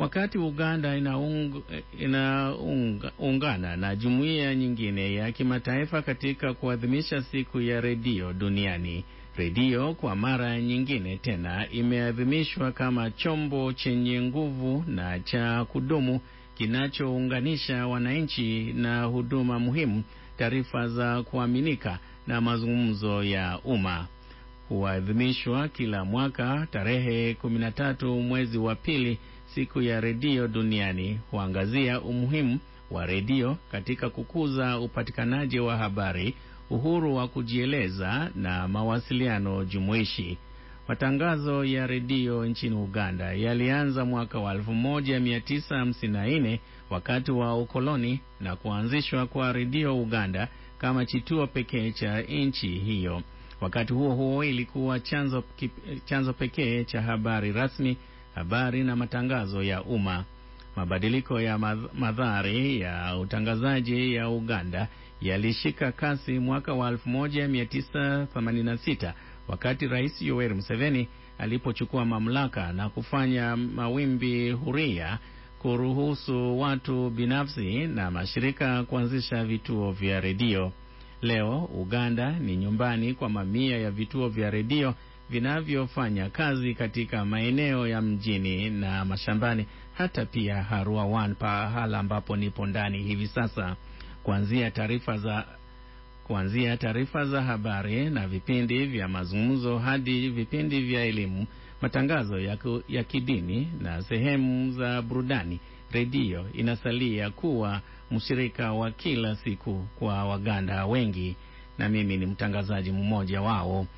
Wakati Uganda inaung, inaungana na jumuiya nyingine ya kimataifa katika kuadhimisha siku ya redio duniani, redio kwa mara nyingine tena imeadhimishwa kama chombo chenye nguvu na cha kudumu kinachounganisha wananchi na huduma muhimu, taarifa za kuaminika na mazungumzo ya umma. Huadhimishwa kila mwaka tarehe 13 mwezi wa pili. Siku ya redio duniani huangazia umuhimu wa redio katika kukuza upatikanaji wa habari, uhuru wa kujieleza na mawasiliano jumuishi. Matangazo ya redio nchini Uganda yalianza mwaka wa 1954 wakati wa ukoloni na kuanzishwa kwa redio Uganda kama kituo pekee cha nchi hiyo. Wakati huo huo, ilikuwa chanzo, chanzo pekee cha habari rasmi, habari na matangazo ya umma. Mabadiliko ya madhari ya utangazaji ya Uganda yalishika kasi mwaka wa 1986 wakati Rais Yoweri Museveni alipochukua mamlaka na kufanya mawimbi huria kuruhusu watu binafsi na mashirika kuanzisha vituo vya redio. Leo Uganda ni nyumbani kwa mamia ya vituo vya redio vinavyofanya kazi katika maeneo ya mjini na mashambani, hata pia Harua One, pahala ambapo nipo ndani hivi sasa. Kuanzia taarifa za kuanzia taarifa za habari na vipindi vya mazungumzo hadi vipindi vya elimu, matangazo ya, ku, ya kidini na sehemu za burudani, redio inasalia kuwa mshirika wa kila siku kwa Waganda wengi, na mimi ni mtangazaji mmoja wao.